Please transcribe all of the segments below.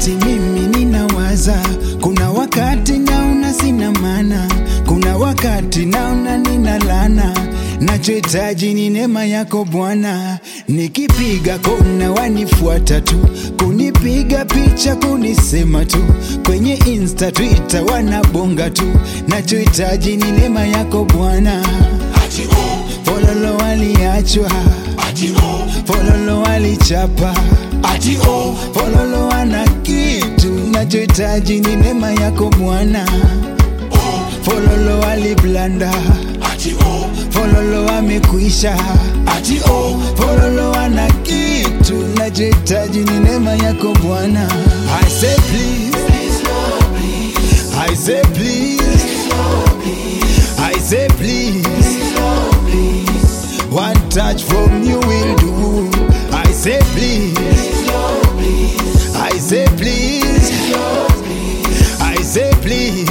wakati mimi ninawaza, kuna wakati naona sina maana, kuna wakati naona nina lana. Nachohitaji ni neema yako Bwana, nikipiga kona wanifuata tu, kunipiga picha kunisema tu, kwenye Insta, Twitter wanabonga tu. Nachohitaji ni neema yako Bwana. ati oh, Fololo waliachwa, ati oh, fololo walichapa, ati oh, fololo wana kitu. Nachohitaji ni neema yako Bwana. oh, Fololo waliblanda, ati oh, fololo wamekwisha, ati oh, fololo wana kitu. Nachohitaji ni neema yako Bwana. I say please, I say please, I say please. One touch from you will do. I say please. I say please. I say please.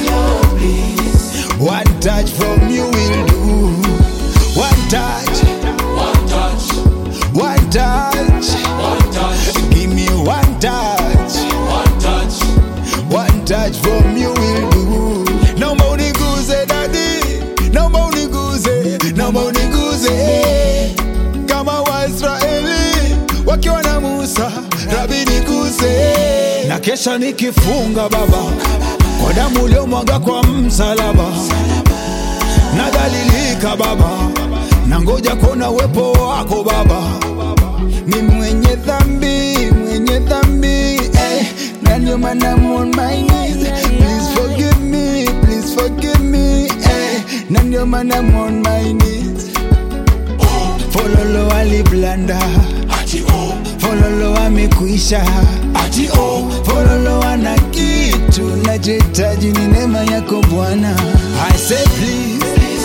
One touch from you will do. One touch. one touch, One touch. one touch, Give me one touch. one touch, One touch from you will do. Naomba uniguze dadi, naomba uniguze, naomba uniguze kama Waisraeli wakiwa na Musa, Rabi niguze. Na kesha nikifunga Baba kwa damu uliomwaga kwa msalaba, nadhalilika Baba, na ngoja kuona uwepo wako Baba ni mwenye dhambi, mwenye dhambi eh, na ndio maana I'm on my knees. Please forgive me, please forgive me eh, na ndio maana I'm on my knees. Fololo waliblanda, ati oh, fololo wamekwisha, ati oh, fololo wana kitu. Nachohitaji ni neema yako Bwana. I say please,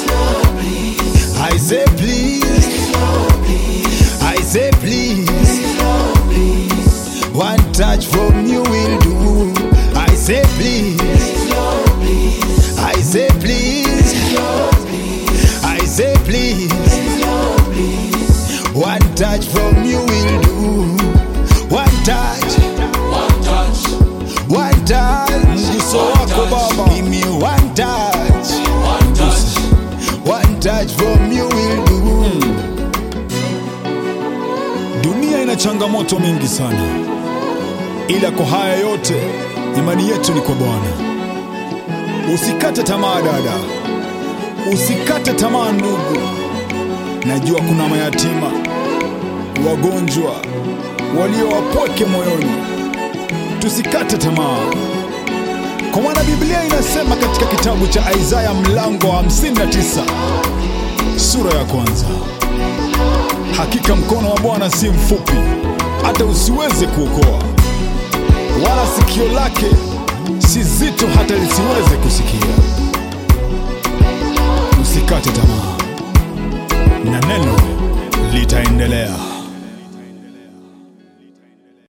I say please, I say please. One touch from you will do. I say please. I say please. I say please. One touch from you will do. One touch. one touch, One touch. Mguso wako Baba. Give me one touch. one touch, One touch from you will do. Dunia ina changamoto mingi sana, ila kwa haya yote imani yetu ni kwa Bwana. Usikate tamaa dada, usikate tamaa ndugu. Najua kuna mayatima, wagonjwa, walio wapweke moyoni. Tusikate tamaa, kwa maana Biblia inasema katika kitabu cha Isaya mlango wa 59 sura ya kwanza Hakika mkono wa Bwana si mfupi hata usiweze kuokoa, wala sikio lake si zito hata lisiweze kusikia. Usikate tamaa, na neno litaendelea.